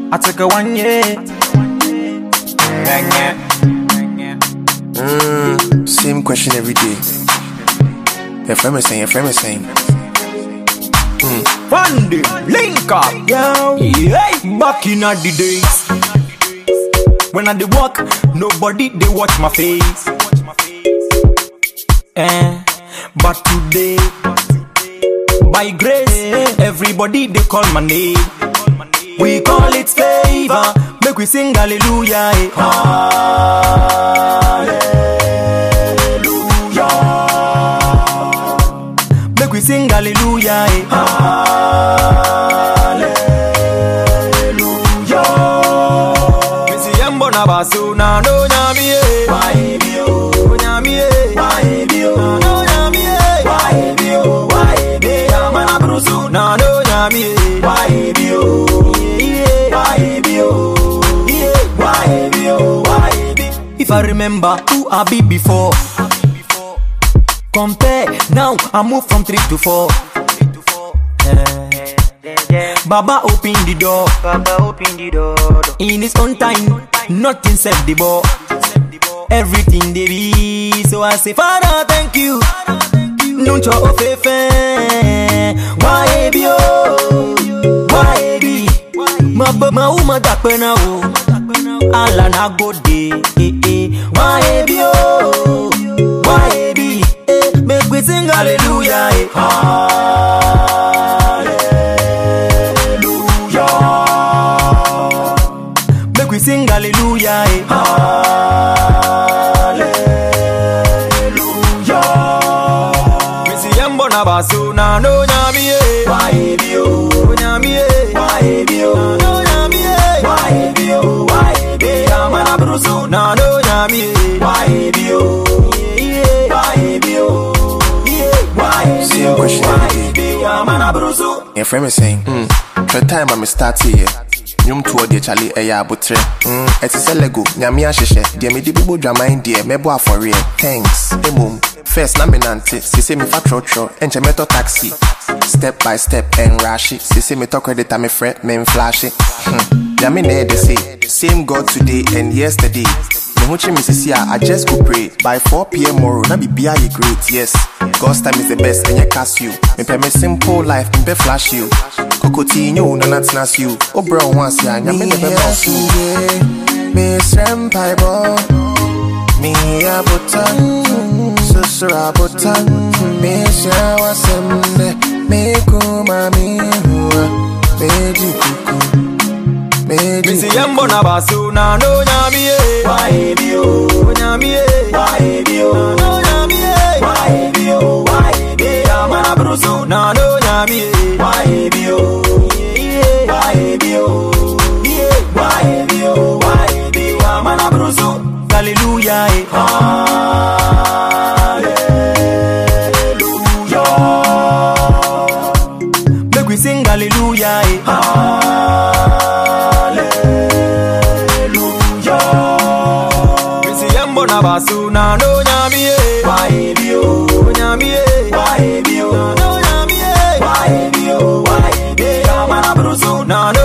I took a one year. Bang yeah. Mm, same question every day. Your friend is saying, your friend is saying. One day, link up. Yo, Yeah, back in the days. When I dey walk, nobody they watch my face. Eh, but today, by grace, everybody they call my name. We call it favor. Make we sing hallelujah. eh. Hallelujah. Make we sing hallelujah. eh. Hallelujah. Me see yambo na basu na no nyami eh. Why be yo? Nyami eh. Why be yo? No nyami eh. Why be yo? Why be yama na brusu na no nyami eh. Why be yo? Why be yo? Why be yo? Why be? If I remember who I be before. Compare now, I move from three to four. Eh. Baba open the door. Baba open the door. In his own time, nothing set the ball. Everything they be, so I say, Father, thank you. Nuncho ofefe, why be oh, why be? Ma ba ma uma da pena o, ala na go de, eh eh. Why be oh, why be? Eh, make we sing hallelujah, eh. Hallelujah. Make we sing hallelujah, eh. Hallelujah. Me see yambo na basu na no nyami eh. Why be yo? Nyami eh. Why be yo? No nyami eh. Why be yo? Why be yama na brusu na no nyami eh. Why be yo? Why be yo? Why be Same yo? question Why every be yama na brusu? your friend is saying. Mm, the time I'm start here. Nyom tuo de chale ɛyɛ abotrɛ mm, ɛte sɛ lego nyame ahyehyɛ deɛ mede bobɔ dwaman deɛ mɛbɔ afɔreɛ thanks mmom first na menante sese mefa trɔtrɔ ɛnkyɛ mɛtɔ taxi step by step ɛnrahye sese metɔ credit a mefrɛ memflashe hmm. nyame na ɛde se same god today and yesterday me ho kye me sisi a I just go pray by 4 p.m. tomorrow na bibia yɛ great yes God's time is the best ɛnyɛ Casio mepɛ me simple life mepɛ flash you kokoti nye wo nana tena se o wobrɛ wo ho ase a nyame ne bɛma wo so mesrɛ mpaebɔ meyɛ abotan susuro abotan mehyia w'asɛm nɛ mekoma mehua megye kuku megye Me see yambo na basu na no nyami eh. Why be yo? Nyami eh. Why be yo? No nyami eh. Why be yo? Why be yama na brusu na no nyami eh. Why be yo? Why be yo? Why be yo? Why be yama na brusu? Hallelujah eh. Hallelujah. Make we sing hallelujah eh. Hallelujah. Me see yambo na basu na no nyami eh. Why be yo? Nyami eh. Why be yo? No nyami eh. Why be yo? Why be yama na brusu na no